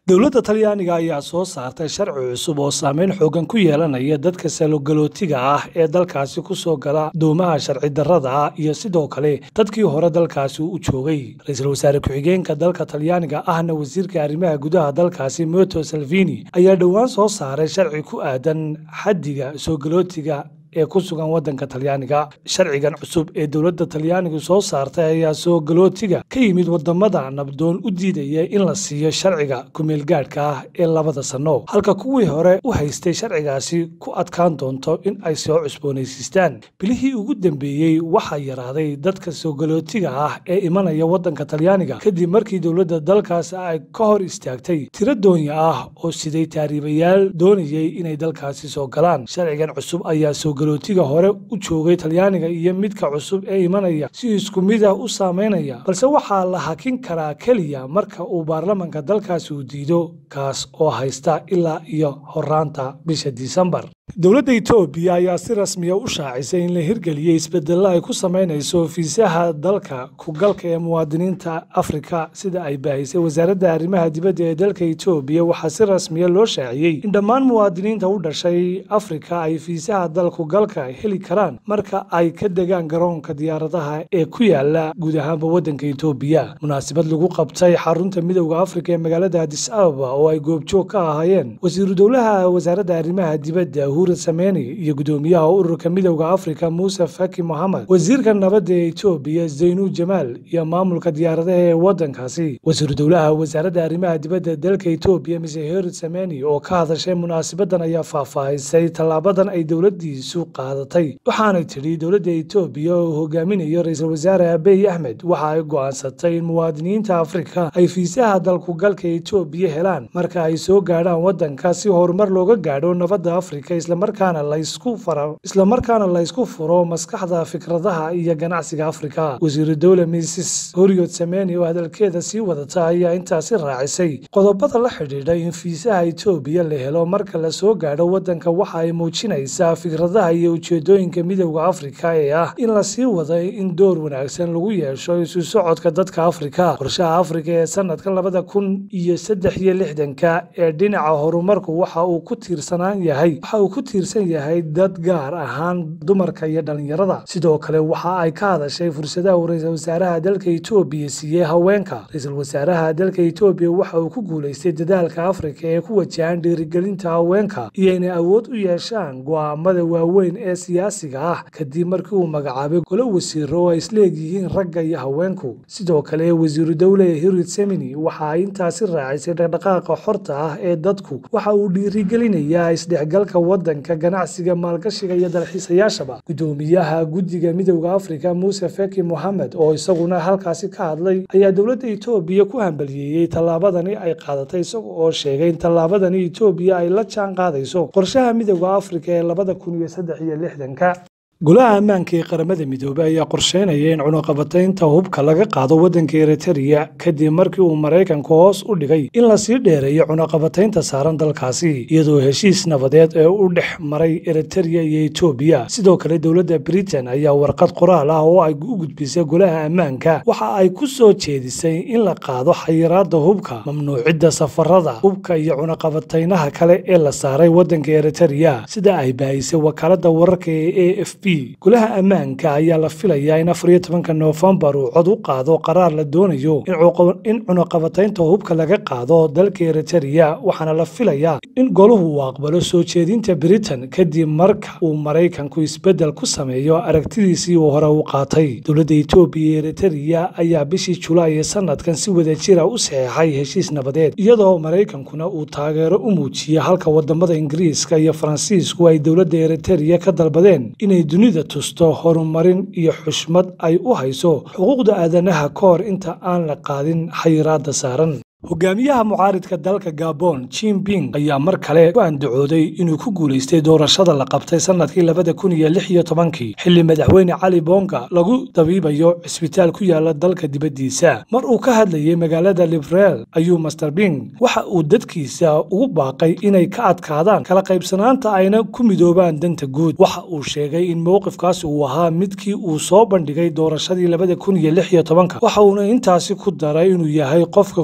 dowladda talyaaniga ayaa soo saartay sharci cusub oo saameyn xoogan ku yeelanaya dadka salogalootiga ah ee dalkaasi ku soo gala doomaha sharci darrada ah iyo sidoo kale dadkii hore dalkaasi u joogay ra-iisul wasaare ku-xigeenka dalka talyaaniga ahna wasiirka arrimaha gudaha dalkaasi moto salvini ayaa dhowaan soo saaray sharci ku aadan xaddiga soogalootiga ee ku sugan waddanka talyaaniga sharcigan cusub ee dowladda talyaanigu soo saartay ayaa soo galootiga ka yimid wadamada nabdoon u diidaya in la siiyo sharciga kumeelgaadhka ah ee labada sanno halka kuwii hore u haystay sharcigaasi ku adkaan doonto in ay soo cusboonaysiistaan bilihii ugu dambeeyey waxaa yaraaday dadka soo galootiga ah ee imanaya waddanka talyaaniga kadib markii dowladda dalkaas ay ka hor istaagtay tiro doonya ah oo siday taariibayaal doonayay inay dalkaasi soo galaan sharcigan cusub ayaa soo galootiga hore u joogay talyaaniga iyo midka cusub ee imanaya si isku mid ah u saameynaya balse waxaa la hakin karaa keliya marka uu baarlamanka dalkaasi uu diido kaas oo haysta ilaa iyo horaanta bisha disembar dowladda etoobiya ayaa si rasmiya u shaacisay in la hirgeliyey isbedello ay ku samaynayso fiisaha dalka kugalka ee muwaadiniinta afrika sida ay baahisay wasaaradda arrimaha dibadda ee dalka etoobiya waxaa si rasmiya loo shaaciyey in dhammaan muwaadiniinta u dhashay afrika ay fiisaha dalkugalka heli karaan marka ay ka degaan garoonka diyaaradaha ee ku yaala guud ahaanba waddanka etoobiya munaasabad lagu qabtay xarunta midowda afrika ee magaalada adis ababa oo ay goobjoog ka ahaayeen wasiiru dowlaha wasaaradda arrimaha dibadda sameni iyo gudoomiyaha ururka midowda afrika muuse faki mohamed wasiirka nabadda ee etoobiya zaynu jamaal iyo maamulka diyaaradaha ee waddankaasi wasiiru dowlaha wasaaradda arrimaha dibadda dalka etoobiya mise herid sameni oo ka hadashay munaasabadan ayaa faahfaahisay tallaabadan ay dowladdiisu qaadatay waxaanay tidhi dowladda etoobiya oo hogaaminayo ra-iisul wasaare abiy axmed waxa ay go'aansatay in muwaadiniinta afrika ay fiisaha dalkugalka etoobiya helaan marka ay soo gaadhaan waddanka si horumar looga gaadho nabadda afrika islamarkaana laysku faro islamarkaana laysku furo maskaxda fikradaha iyo ganacsiga afrika wasiiru dowle misis horiod sameni oo hadalkeeda sii wadata ayaa intaasi raacisay qodobada la xidhiidha in fiisaha etoobiya la helo marka la soo gaadho waddanka waxa ay muujinaysaa fikradaha iyo ujeedooyinka midowda afrika ee ah in la sii waday in door wanaagsan lagu yeesho isu socodka dadka afrika qorshaha afrika ee sanadkan labada kun iyo saddex iyo lixdanka ee dhinaca horumarku waxa uu ku tiirsanaan yahay ku tiirsan yahay dad gaar ahaan dumarka iyo dhallinyarada sidoo kale waxa ay ka hadashay fursadaha uu ra-iisul wasaaraha dalka etoobiya siiyey haweenka ra-iisul wasaaraha dalka etoobiya waxa uu ku guulaystay dadaalka afrika ee ku wajahan dhiirigelinta haweenka iyo inay awood u yeeshaan go'aamada waaweyn ee siyaasiga ah kadib markii uu magacaabay golo wasiiro oo ay isleegyihiin ragga iyo haweenku sidoo kale wasiiru dowle hirid semini waxa ay intaasi raacisay dhaqdhaqaaqa xorta ah ee dadku waxa uu dhiirigelinayaa isdhexgalka wadanka ganacsiga maalgashiga iyo dalxiisayaashaba gudoomiyaha guddiga midowda afrika muuse feki mohamed oo isaguna halkaasi ka hadlay ayaa dowladda etoobiya ku hambaliyeeyey tallaabadani ay qaadatay isaga oo sheegay in tallaabadani etoobiya ay la jaan qaadayso qorshaha midowda afrika ee labada kun iyo saddex iyo lixdanka golaha ammaanka ee qaramada midoobey ayaa qorsheynaya in cunuqabataynta hubka laga qaado waddanka eritreya kadib markii uu maraykanku hoos u dhigay in lasii dheereeyo cunuqabataynta saaran dalkaasi iyadoo heshiis nabadeed ee u dhex maray eritreya iyo etoobiya sidoo kale dowladda britain ayaa warqad qoraal ah oo ay u gudbisay golaha ammaanka waxa ay ku soo jeedisay in la qaado xayiraadda hubka mamnuucidda safarada hubka iyo cunuqabataynaha kale ee la saaray waddanka eritreya sida ay baahisay wakaaladda wararka ee a f b golaha ammaanka ayaa la filayaa in afar iyo tobanka noofembar uu cod u qaado qaraar la doonayo in cunuqabataynta hubka laga qaado dalka eritreya waxaana la filayaa in goluhu uu aqbalo soo jeedinta britain kadib marka uu maraykanku isbeddel ku sameeyo aragtidiisii uu hore u qaatay dowladda etoobiya iyo eritreya ayaa bishii julaay ee sanadkan si wada jira u saxeexay heshiis nabadeed iyadoo maraykankuna uu taageero u muujiyey halka wadamada ingiriiska iyo faransiisku ay dowladda eritreya ka dalbadeen inay dunida tusto horumarin iyo xushmad ay u hayso xuquuqda aadanaha ka hor inta aan la qaadin xayiraadda saaran hogaamiyaha mucaaridka dalka gabon jinping ayaa mar kale ku andacooday inuu ku guulaystay doorashada la qabtay sanadkii labada kun iyo lix iyo tobankii xilli madaxweyne cali bonga lagu dabiibayo cisbitaal ku yaala dalka dibaddiisa mar uu ka hadlayay magaalada libreel ayuu master bing waxa uu dadkiisa ugu baaqay inay ka adkaadaan kala qaybsanaanta ayna ku midoobaan danta guud waxa uu sheegay in mowqifkaas uu ahaa midkii uu soo bandhigay doorashadii labada kun iyo lix iyo tobanka waxa uuna intaasi ku daray inuu yahay qofka ku guulaystay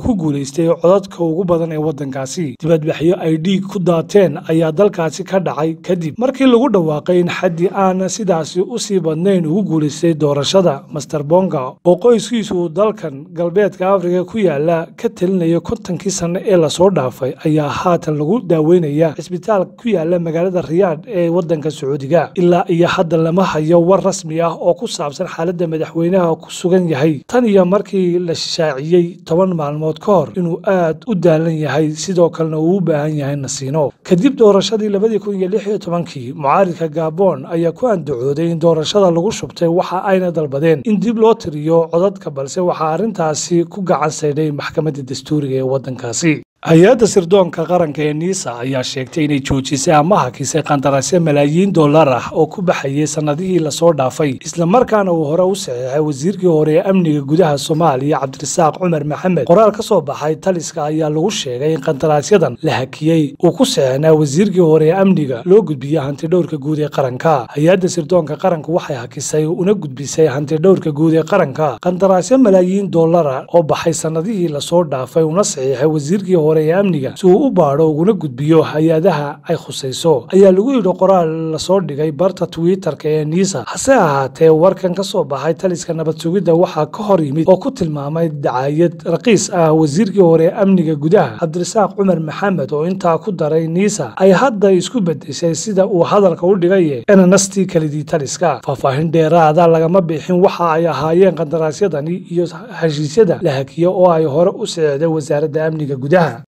guulaystay codadka ugu badan ee waddankaasi dibadbaxyo ay dhiig ku daateen ayaa dalkaasi ka dhacay kadib markii lagu dhawaaqay in xaddi aan sidaasi u sii badnayn ugu guulaystay doorashada master bonga oo qoyskiisu uu dalkan galbeedka afrika ku yaala ka talinaya kontonkii sanno ee lasoo dhaafay ayaa haatan lagu daaweynaya cisbitaal ku yaala magaalada riyaadh ee waddanka sacuudiga ilaa iyo hadda lama hayo war rasmi ah oo ku saabsan xaaladda madaxweynaha ku sugan yahay tan iyo markii la shaaciyey toban maalmood ka hor inuu aad u daalan yahay sidoo kalena uu u baahan yahay nasiino kadib doorashadii labadii kun iyo lix iyo tobankii mucaaridka gaboon ayaa ku andacooday in doorashada lagu shubtay waxa ayna dalbadeen in dib loo tiriyo codadka balse waxaa arrintaasi ku gacan saydhay maxkamadda dastuuriga ee waddankaasi hay-adda sirdoonka qaranka ee niisa ayaa sheegtay inay joojisay ama hakisay qandaraasyo malaayiin dollar ah oo ku baxayay sannadihii lasoo dhaafay islamarkaana uu hore u saxeexay wasiirkii hore ee amniga gudaha soomaaliya cabdirasaaq cumar maxamed qoraal ka soo baxay taliska ayaa lagu sheegay in qandaraasyadan la hakiyey uu ku saxeexnaa wasiirkii hore ee amniga loo gudbiyey hantidhowrka guud ee qaranka hay-adda sirdoonka qaranka waxay hakisay una gudbisay hantidhowrka guud ee qaranka qandaraasyo malaayiin dollara oo baxay sannadihii lasoo dhaafay una saxiixay wasiirkii hore ee amniga si uu u baadho uguna gudbiyo hay-adaha ay khusayso ayaa lagu yidhi qoraal lasoo dhigay barta twitter-ka ee niisa hase ahaatee warkan ka soo baxay taliska nabad sugidda waxaa ka hor yimid oo ku tilmaamay dacaayad raqiis ah wasiirkii hore ee amniga gudaha cabdirasaaq cumar maxamed oo intaa ku daray niisa ay hadda isku bedeshay sida uu hadalka u dhigaye enanastii kalidii taliska faahfaahin dheeraada lagama bixin waxa ay ahaayeen qandaraasyadani iyo heshiisyada la hakiyo oo ay hore u saceeday wasaaradda amniga gudaha